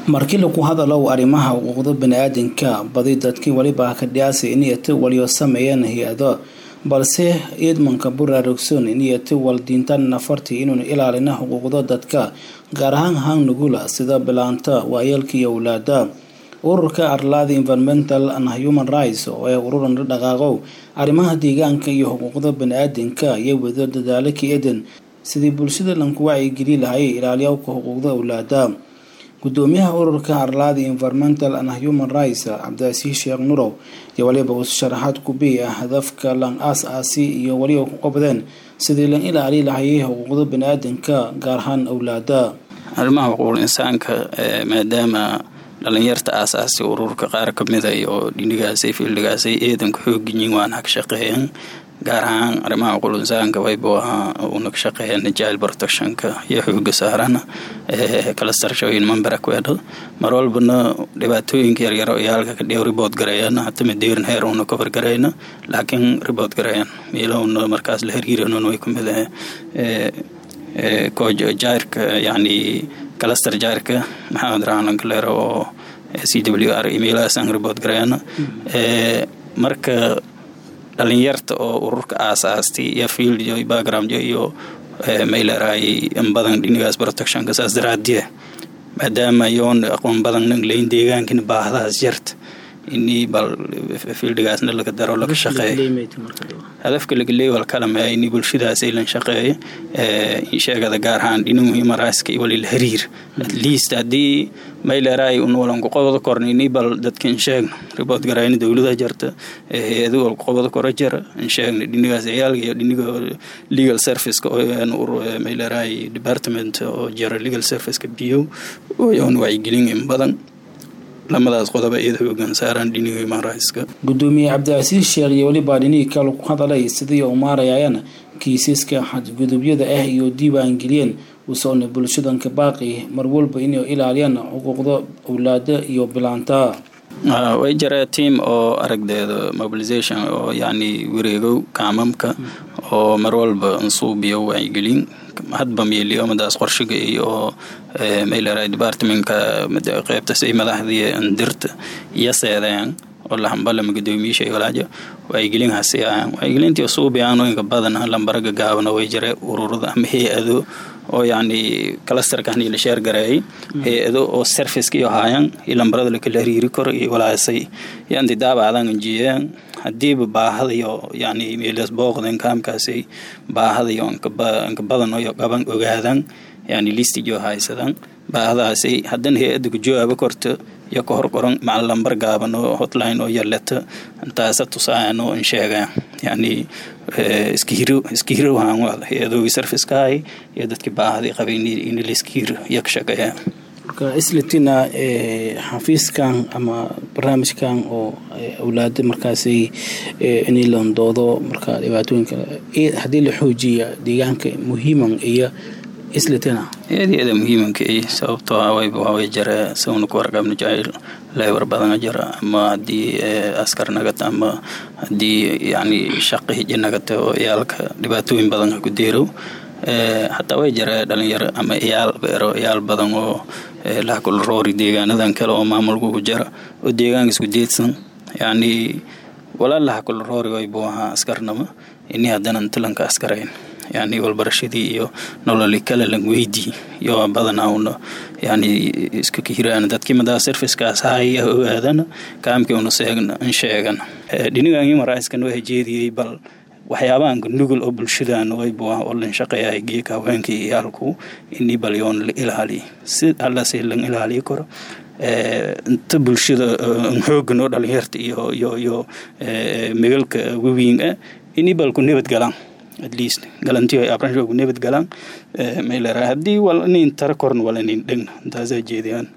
markii lagu hadalow arrimaha xuquuqda bani-aadanka badi dadkii weliba kadhiyaasa iniyati waliyo sameeyeen hay-ado balse ciidmanka buraarugson iniyati waldiintan nafartii inuun ilaalina xuquuqda dadka gaar ahaan haan nugula sida bilaanta waayeelka iyo awlaada ururka arlaada environmental and human rights oo ay ururan dhaqaaqow arrimaha deegaanka iyo xuquuqda bani-aadanka iyo wado dadaalo ka edan sidii bulshada lanku wacyigeli lahay ilaaliyawka xuquuqda awlaada gudoomiyaha ururka arlaada environmental and human rights cabdicasiis sheekh nurow iyo waliba uu sharaxaad kubiya hadafka lan aas aasi iyo weliba ku qabdeen sidii lan ilaali lahayay xuquuqda bani-aadanka gaar ahaan awlaada arrimaha xuquuqul insaanka maadaama dhalinyarta aasaasi ururka qaar kamida iyo dhinigaasay fiildhigaasay eedanka xoogyiin waan hag shaqeeyeen gaar ahaan arrimaha xuquuqul insaanka waybu ahaa una ka shaqeeyeen jail protectionka iyo xooga saarana kalastarshooyin mamberakweedho mar walbana dhibaatooyinka yaryaro iyo halka kadhiyo ribood gareeyana hatama deerin heer una cover gareyna laakiin ribood gareeyan miilahuna markaas la hiriiranun way kumid jairka yani kalastar jairka maxamed rahalan kaleero oo c w r emailahaasan ribood gareeyana marka dhalinyarta oo ururka aasaastay iyo field iyo background iyo mayleeraay in badan dhinigaas protectionka saas daraadiye maadaama yoon aqoon badan nang layn deegaankina baahdahaas jarta ini bal fiildigaasna laga daro laga shaqeeyo hadafka lagaleey wal kalame ini bulshadaas aylan shaqeeyo sheegada gaar ahaan dhinagu human rightska iyo walila hariir at least haddii mayleeraay un walanku qobada korna ini bal dadka insheegna ribood garayna dowlada jarta hay-adu walku qobada kora jara insheegna dhinigaas ciyaalka iyo dhiniga legal serviceka mayleeraay department oo jara legal serviceka biyo oon wacyigelin in badan lamadaas qodoba iyada hoogaan saaraan dhiniga human rightska gudoomiye cabdicasiis sheekh iyo weliba dhinihii kale ku hadalay sidii u maarayayaan kiisaska xadgudubyada ah iyo diiwaangeliyeen usoona bulshadanka baaqi mar walba inay ilaaliyaan xuquuqda awlaada iyo bilaanta way jaraa tiam oo aragdeeda mobilization oo yani wareegow kaamamka oo mar walba nsuubiyo wacyigelin hadba meeliyoomadaas qorshiga iyo mayleray departmentka qeybtasay madaxdii ndirta iyo seedeen oo lahambalama gudoomiyiisha walaajo wacyigelin hasi ahaan wacyigelintii suubiyaano inka badan lambaraga gaabana way jira ururada ama hay-ado oo yani kalastarkan la sheer gareeyay hay-ado oo serviceka iyo haayan iyo lambarada lakala hariiri karo iyo walaasay yanti daabacdan injiyeen hadiiba baahadayo yani meelas booqden kaamkaasay baahadayo inka badan iyo qaban ogaadan yani listijo haysadan baahadaasay haddana hay-ada ku jawaabo korto iyo ka hor qoran macal lambar gaaban oo hotline oo yaleta intaasa tusaayan oo insheegaan yani iska hiro iska hirohan hay-adoogi servicekahay iyo dadkii baahadii qabay in laiska hiro iyo ka shaqeeya marka islatina xafiiskan ama barnaamijkan oo awlaada markaasay inay landoodo marka dhibaatooyinka haddii la xoojiya deegaanka muhiiman iyo islatina eedyada muhiimanka i sababtoo ah wayba waaway jara sawna ku warqabna jacayl leebar badana jira ama haddii askar nagata ama haddii yani shaqi hiji nagata oo iyaalka dhibaatooyin badan ha ku deerow hataa way jara dhalinyaro ama iyaal beero iyaal badan oo lahakula roori deegaanadan kale oo maamulkugu jara oo deegaanka isku deedsan yani walaa lahakula roori waybu ahaa askarnama ini haddana intilanka askarayn yani walbarashadii iyo nololi kale lan weydii iyo badanaa una yani isku kahiraan dadkii madaa servicekaas haya ogaadana kaamkii una seegna in sheegana dhinigan human rightskan waa jeediyey bal waxyaabahanka nugul oo bulshadan waybu oo lan shaqeeyahay geeka haweenkii iyaalku ini bal yoon la ilaaliy si allase lan ilaaliyi karo inta bulshada xoogan oo dhalinyarta iyo iyo iyo megalka wawiin ah ini balku nabad galaan at least galantiyo ay abranshoogu nabad galaan maylera haddii wal inin tara korn wal inin dhegna intaasaa jeediyaan